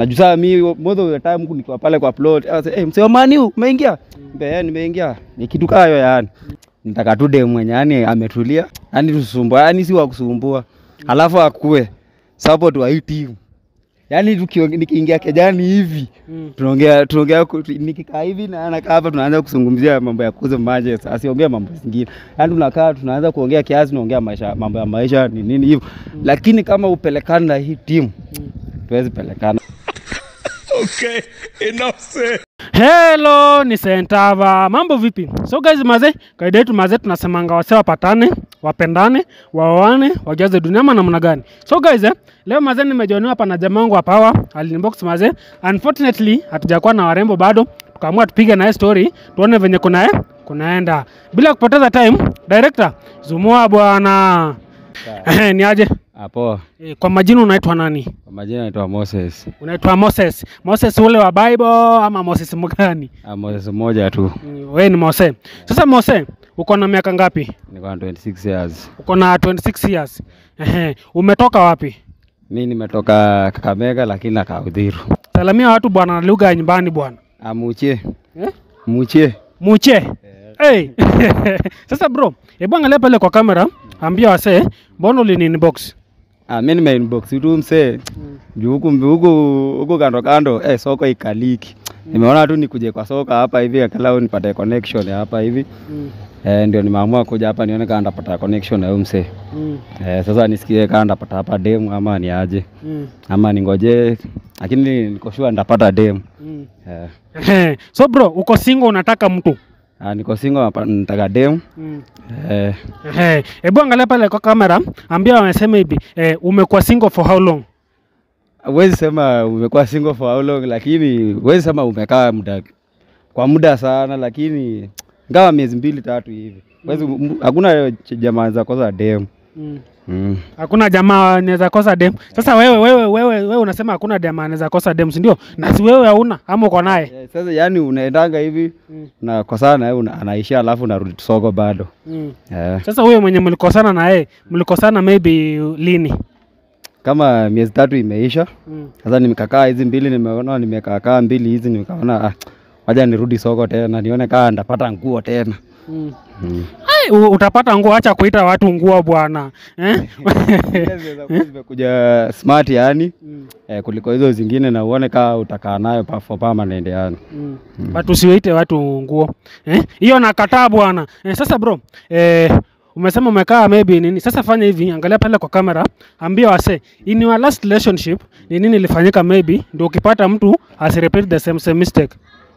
Najua saa mi most of the time huku nikiwa pale kwa plot, asa hey, msee wa Man U umeingia? Nikamwambia yeah, nimeingia. Ni kitu kaa hiyo yani. Nitaka tu dem mwenye yani ametulia, yani tusumbua, yani si wa kusumbua. Alafu akue support wa hii timu. Yaani tukio- nikiingia kejani hivi Mm. tunaongea tunaongea ku- nikikaa hivi na anakaa hapa tunaanza kuzungumzia mambo ya kuuza Manchester, asiongea mambo zingine. Yaani tunakaa tunaanza kuongea kiasi, tunaongea maisha mambo ya maisha ni nini hivyo. Lakini kama upelekana na hii timu tuwezi pelekana. Hello, ni Sentava. Mambo vipi? So guys, maze, kaida yetu maze tunasemanga wase wapatane, wapendane, waoane, wajaze dunia ama namna gani? So guys, eh, leo maze nimejioniwa hapa na jamaa wangu wa Power, alinbox maze. Unfortunately, hatujakuwa na warembo bado. Tukaamua tupige naye story, tuone venye kuna eh, kunaenda. Bila kupoteza time, director, zumua bwana. Eh, ni aje? Hapo Eh, Kwa majina unaitwa nani? kwa majina naitwa Moses. Unaitwa Moses. Moses ule wa Bible ama Moses mgani? Ah, Moses mmoja tu. Mm, Wewe ni Mose. Sasa Mose, uko na miaka ngapi? Niko na 26 years. Uko na 26 years. Ehe, umetoka wapi? Mimi nimetoka Kakamega lakini nakaa Uthiru. Salamia watu bwana na lugha ya nyumbani bwana. Amuchie. Eh? Muchie. Muche. Hey. Sasa bro, hebu angalia pale kwa kamera, ambia wasee, mbona ulini inbox? Ah, mimi nime inbox tu msee. Juu huku huku huku kando kando eh, soko ikaliki. Nimeona tu nikuje kwa soko hapa hivi angalau nipate connection ya hapa hivi. Mm. Eh, ndio nimeamua kuja hapa nione kama ndapata connection na huyu msee. Mm. Eh, sasa nisikie kama ndapata hapa demu ama ni aje. Mm. Ama ningoje lakini niko sure ndapata demu. Mm. Eh, Ehe, so bro, uko single unataka mtu? ah, niko single hapa nataka demu. Mm. Eh, Ehe, hebu angalia pale kwa kamera, ambia wamesema hivi, eh, umekuwa single for how long? huwezi sema umekuwa single for how long, lakini huwezi sema umekaa muda kwa muda sana, lakini ngawa miezi mbili tatu hivi. Huwezi m- hakuna ch- jamaa za kosa demu. Mm. Mm. Hakuna jamaa anaweza kosa dem. Sasa wewe wewe wewe wewe unasema hakuna jamaa anaweza kosa dem, si ndio? Na si wewe hauna ama uko naye? Eh, Sasa yani unaendanga hivi Mm. na kosana na yeye una- anaishia, alafu unarudi soko bado. Mm. Eh, Sasa huyo mwenye mlikosana na yeye, mlikosana maybe lini? kama miezi tatu imeisha, Mm. sasa nimekakaa hizi mbili, nimeona nimekaakaa mbili hizi, nikaona ah, waja nirudi soko tena nione kama ndapata nguo tena. Mm. Mm. Ai, u- utapata nguo, acha kuita watu nguo bwana. Eh? Zile zinaweza kuwa zimekuja smart yani Mm. eh, kuliko hizo zingine na uone kaa utakaa nayo pa for permanent yani. Mm. But usiwaite watu nguo. Eh? Hiyo nakataa bwana. Eh, sasa bro, eh, umesema umekaa maybe nini? Sasa fanya hivi, angalia pale kwa kamera, ambia wase, in your last relationship ni nini ilifanyika maybe ndio ukipata mtu asirepeat the same same mistake.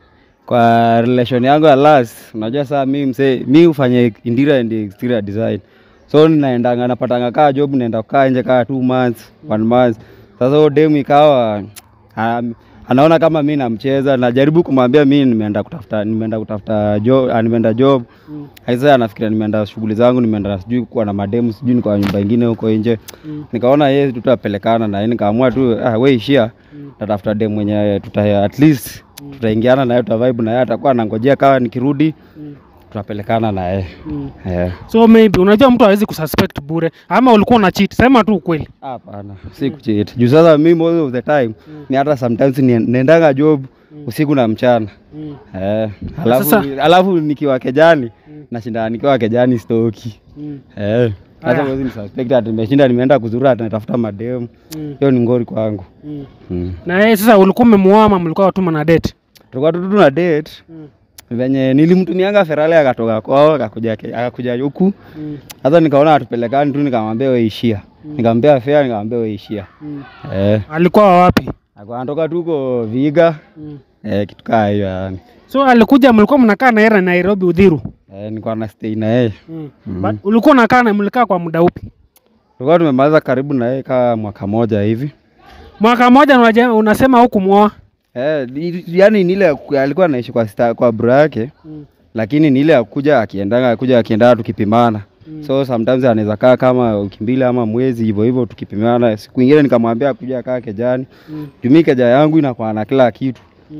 Kwa relation yangu ya last, unajua saa mi msee, mi hufanya interior and exterior design, so naendanga napatanga kaa job, naenda kukaa nje kaa two months one month. Sasa huyo demu ikawa um, anaona kama mi namcheza, najaribu kumwambia mi nimeenda kutafuta nimeenda kutafuta job, ah, nimeenda job Mm. Sasa anafikiria nimeenda shughuli zangu, nimeenda sijui kuwa na mademu, sijui niko kwa nyumba ingine huko nje. Mm. Nikaona yeye tutapelekana na yeye, nikaamua tu ah, we ishia Mm. tatafuta demu mwenye tuta at least tutaingiana na yeye, tuta vibe na yeye, atakuwa anangojea kama nikirudi Mm. tutapelekana na yeye. Mm. Eh, So maybe unajua mtu hawezi kususpect bure ama ulikuwa una cheat. Sema tu ukweli. hapana, si kucheat. Juu sasa mimi most of the time ni hata sometimes ni- naendanga job usiku na mchana. Mm. Eh, alafu, Sasa- alafu nikiwa kejani nashinda nikiwa kejani stoki. Mm. Eh, hata Aya. huwezi nisuspect ati nimeshinda nimeenda kuzuru ati natafuta mademu. Mm. Hiyo ni ngori kwangu. Mm. Mm. Na yeye sasa ulikuwa umemuoa ama mlikuwa watu mna date? Tulikuwa tu tuna date Mm. venye nilimtumianga Ferrari akatoka kwao akakuja ke- akakuja huku. Mm. Sasa nikaona atupelekani tu nikamwambia wewe ishia. Nikamwambia fare nikamwambia wewe ishia. Mm. Eh, Alikuwa wa wapi? akawa anatoka tu huko Viga. Mm. Eh, kitu kaa hiyo yani. So alikuja mlikuwa mnakaa na yeye Nairobi Udhiru. Eh, nilikuwa na stay na yeye. Mm. But ulikuwa unakaa na mlikaa kwa muda upi? Tulikuwa tumemaliza karibu na yeye kaa mwaka moja hivi. Mwaka mmoja unaje- unasema hukumwoa. Eh, ni- yani ni ile ya ku- alikuwa anaishi kwa sita, kwa bro yake. Mm. lakini ni ile ya kuja akiendanga akuja akienda tukipimana Mm. so sometimes anaweza kaa kama wiki mbili ama mwezi hivyo hivyo tukipimana siku ingine nikamwambia akuja kaa kejani Mm. jumii keja yangu inakuwa na kila kitu Mm.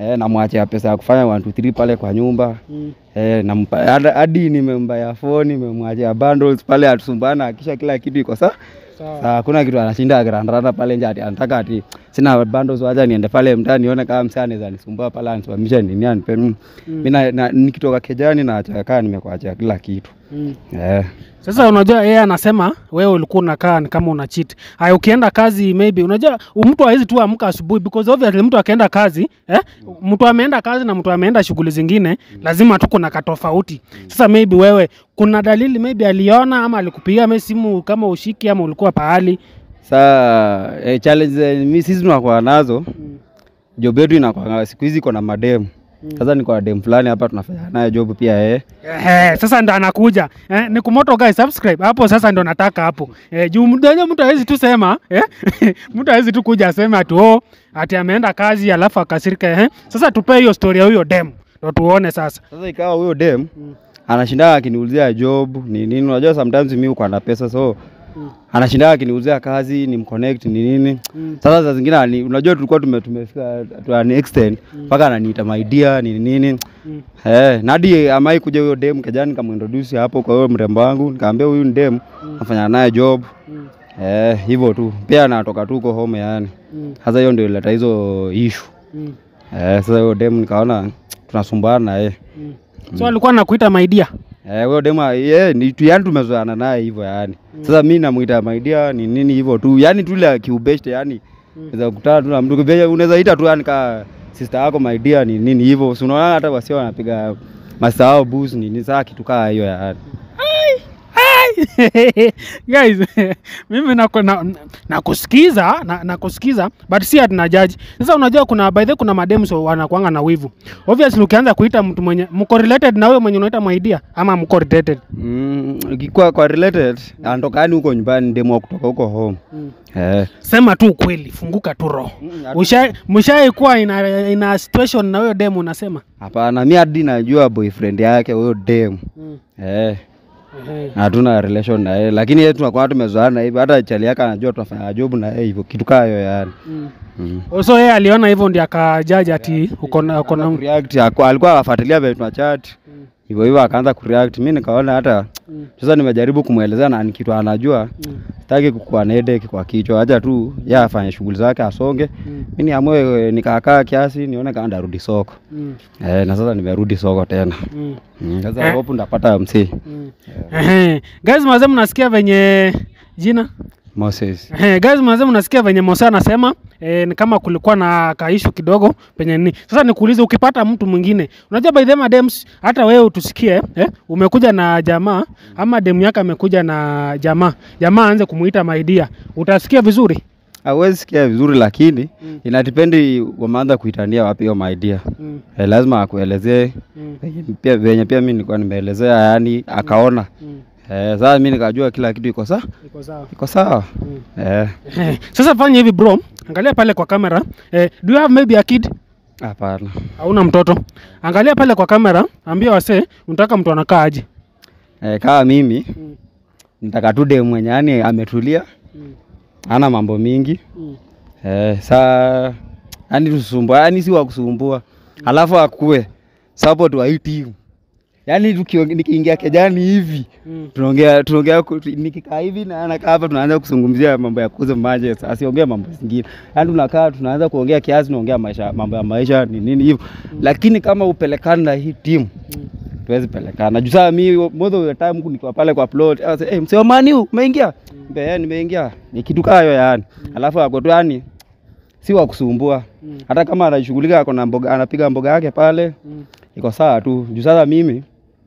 eh, namwachia pesa ya kufanya 1 2 3 pale kwa nyumba Mm. eh, nampa hadi- hadi nimemba ya phone nimemwachia bundles pale atusumbana akisha kila kitu iko sawa Sawa. Saa hakuna kitu anashinda akirandaranda pale nje ati anataka ati sina bundles wacha niende pale mtaani nione kama msee anaweza nisumbua pale anisimamisha nini anipe mm. Mimi na, na, nikitoka kejani na acha kaa nimekuachia kila kitu Mm. eh. Sasa unajua yeye anasema wewe ulikuwa unakaa ni kama una cheat. Haya ukienda kazi maybe unajua u- mtu hawezi tu amka asubuhi because obviously mtu akaenda kazi eh, mtu ameenda kazi na mtu ameenda shughuli zingine lazima tu kuna katofauti. Sasa maybe wewe kuna dalili maybe aliona ama alikupigia maybe simu kama ushiki ama ulikuwa pahali. Saa eh, challenge zenye mi sisi tunakuwa nazo job yetu inakuwa siku hizi iko na mademu sasa niko na dem fulani hapa tunafanya naye job pia eh. Ehe, sasa ndo anakuja eh, ni kumoto guys subscribe hapo sasa ndo nataka hapo eh, juu mtu wenyewe mtu hawezi tu sema eh, mtu hawezi tu kuja aseme ati oh, ati ameenda kazi alafu akasirika eh. Sasa tupe hiyo story ya huyo dem ndo tuone sasa Sasa ikawa huyo dem anashinda akiniulizia job ni nini, unajua sometimes mimi uko na pesa so anashinda akiniulizia kazi ni mconnect ni nini. Sasa saa zingine ani- unajua tulikuwa tume, tumefika to an extent mpaka ananiita my dear ni nini eh, na hadi amai kuja huyo dem kejani nikamuintroduce hapo kwa huyo mrembo wangu, nikamwambia huyu ni dem nafanya naye job eh, hivyo tu, pia anatoka tu huko home yani. Sasa hiyo ndio ileta hizo issue eh, sasa huyo dem nikaona tunasumbuana na yeye so alikuwa nakuita maidia Eh, huyo dema ye ni tu yani tumezoeana naye hivyo yani. Sasa mimi namuita my dear ni nini hivyo tu. Yani tu ile kiubeshte yani. Unaweza kukutana tu na mtu kibaya unaweza ita tu yani ka sister yako my dear ni nini hivyo. Si unaona hata wasio wanapiga masao boost ni nini saa kitu kaa hiyo yani. guys mimi naku- na- nakusikiza na, nakusikiza but si atina jaji sasa unajua kuna by the way kuna mademu so wanakuanga na wivu obviously ukianza kuita mtu mwenye mko related na wewe mwenye unaita maidia ama mko related Mm, ikikuwa kwa related anatoka yani huko nyumbani demo wa kutoka huko home. Eh. sema tu ukweli funguka tu roho Mm, Usha- mshaikuwa ina, ina situation na huyo demu unasema Hapana, mi hadi najua boyfriend yake huyo dem. Eh. hatuna relation na yeye lakini yeye tunakuwa tumezoeana hivi hata chali yake anajua tunafanya job na yeye hivyo kitu kaa hiyo yani mm. so yeye aliona hivyo ndi akajaji ati uko na uko na Kureact, haku- alikuwa anafuatilia vile tunachat hivyo hivyo akaanza kureact mi nikaona hata sasa nimejaribu kumwelezea na ni kitu anajua sitaki kukuwa na headache kwa kichwa acha tu yeye afanye shughuli zake asonge mi niamue nikaakaa kiasi nione kama ndarudi soko Mm, eh, na sasa nimerudi soko tena mm, Mm, sasa hope ndapata msee mm. Ehe. guys mazee mnasikia venye jina Moses Ehe, guys mazee mnasikia venye Mose anasema eh, ni kama kulikuwa na kaishu kidogo penye nini. Sasa nikuulize, ukipata mtu mwingine, unajua by the way dems, hata wewe utusikie eh, umekuja na jamaa ama demu yake amekuja na jamaa, jamaa aanze kumuita maidia, utasikia vizuri hawezi sikia vizuri lakini Mm. inadipendi wameanza kuitania wapi hiyo idea mm, eh, lazima akuelezee mm, venye pia, venye pia mi nilikuwa nimeelezea yani akaona mm. eh, sasa mi nikajua kila kitu iko sawa Iko sawa. iko sawa Mm. eh, Ehe, Sasa fanya hivi bro, angalia pale kwa kamera eh, do you have maybe a kid? hapana Hauna mtoto? Angalia pale kwa kamera, ambia wasee unataka mtu anakaa aje. eh, kama mimi Mm, nitaka tu dem mwenye yani ametulia mm, ana mambo mingi mm, eh, saa yani tusumbua yani si wa kusumbua alafu akue support wa hii timu yani tukio- nikiingia kejani hivi mm. tunaongea tunaongea ku- nikikaa hivi na anakaa hapa tunaanza kuzungumzia mambo ya kuuza maji asiongea mambo zingine yaani tunakaa tunaanza kuongea kiasi tunaongea maisha mambo ya maisha ni nini hivyo lakini kama upelekana na hii timu Mm. tuwezi pelekana juu saa mi most of the time huku nikiwa pale kwa plot hey, msee wa mani umeingia Mbe, "Eh, nimeingia ni kitu kaa hiyo yani alafu ako tu yani si wa kusumbua Mm. hata kama anashughulika ako na mboga anapiga mboga yake pale Mm. iko sawa tu juu sasa mimi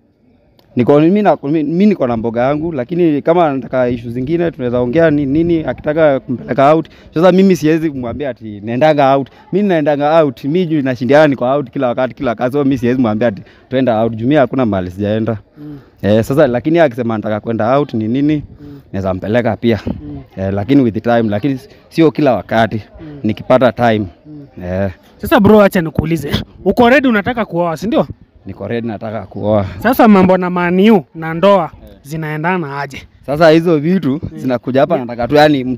niko mimi na mimi niko na mboga yangu lakini kama anataka issue zingine tunaweza ongea ni nini akitaka kumpeleka out sasa mimi siwezi kumwambia ati naendanga out mimi naendanga out mimi juu nashindiana niko out kila wakati kila wakati so mimi siwezi mwambia ati twenda out juu mimi hakuna mahali sijaenda Mm. eh sasa lakini akisema nataka kwenda out ni nini Mm. naweza mpeleka pia Mm. eh, lakini with the time lakini sio kila wakati Mm. nikipata time Mm. eh Sasa bro, acha nikuulize, uko ready? Unataka kuoa, si ndio? niko ready nataka kuoa Sasa mambo na maniu na ndoa zinaendana aje? Sasa hizo vitu zinakuja hapa, nataka tu yani mtu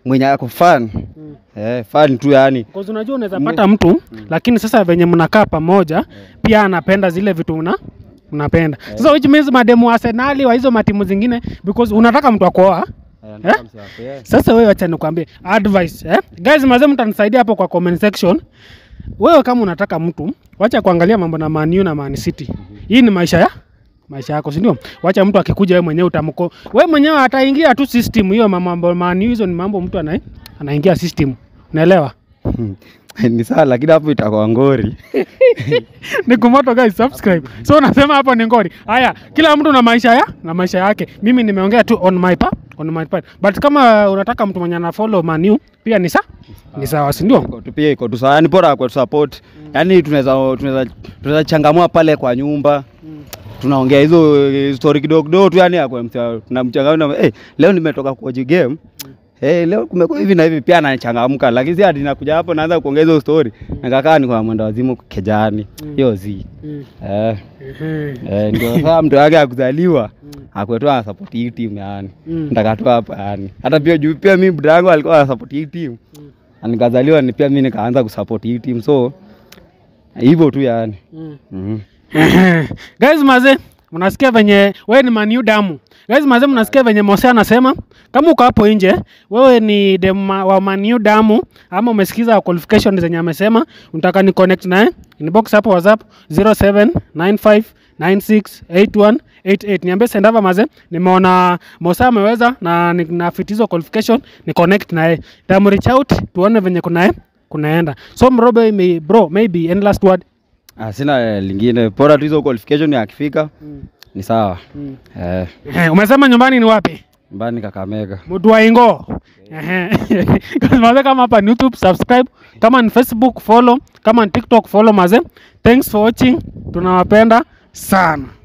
mwenye ako fan eh, fan tu yani Because unajua unaweza pata mtu lakini sasa venye mnakaa pamoja pia anapenda zile vitu una unapenda. Sasa which means mademu wa Arsenal wa hizo matimu zingine because unataka mtu akoa. Eh? Sasa wewe acha nikwambie advice eh? Guys mazee mtanisaidia hapo kwa comment section. Wewe kama unataka mtu, wacha kuangalia mambo na Man U na Man City. Hii ni maisha ya maisha yako, si ndio? Wacha mtu akikuja wewe mwenyewe utamko. Wewe mwenyewe ataingia tu system hiyo mambo Man U hizo ni mambo mtu ana anaingia system. Unaelewa? ni sawa, lakini hapo itakuwa ngori. ni kumoto guys, subscribe. So unasema hapo ni ngori. Haya, kila mtu na maisha ya na maisha yake. Mimi nimeongea tu on my part, on my part. But kama unataka mtu mwenye ana follow Man U pia ni sa ni sawa, si ndio? Iko tu pia iko tu sawa, yani bora kwa support. Yani tunaweza tunaweza tunaweza changamua pale kwa nyumba tunaongea hizo eh, story kidogo kidogo tu, yani akwa tunamchangamua eh, leo nimetoka kwa game Eh, leo kumekuwa hivi na hivi pia anachangamka, lakini si hadi nakuja hapo naanza kuongea hizo story. Nikakaa ni kwa mwenda wazimu kejani. Hiyo zi. Eh, eh ndio sasa mtu wake akuzaliwa akwetu ana support hii team yani. Mm. Nataka tu hapa yani. Hata pia juu pia mimi brada yangu alikuwa ana support hii team. Na nikazaliwa ni pia mimi nikaanza kusupport hii team so hivyo tu yani. Mhm. Guys maze, mnasikia venye wewe ni Man U damu. Guys maze, mnasikia venye Mose anasema kama uko hapo nje, wewe ni dem wa Man U damu ama umesikiza qualification zenye amesema, unataka ni connect naye, inbox hapo WhatsApp 0795968188. Niambie sendava maze, nimeona Mose ameweza na ni- na fit hizo qualification, ni connect naye. Tamu reach out tuone venye kuna kunaenda. So mrobe may, bro, maybe any last word. Ah, sina lingine. Bora tu hizo qualification yakifika ni sawa. Eh, Eh, umesema nyumbani ni wapi? mbani Kakamega. Mudwaingo. Ehe. Maze kama hapa ni YouTube subscribe, kama ni Facebook follow, kama ni TikTok follow maze. Thanks for watching. Tunawapenda sana.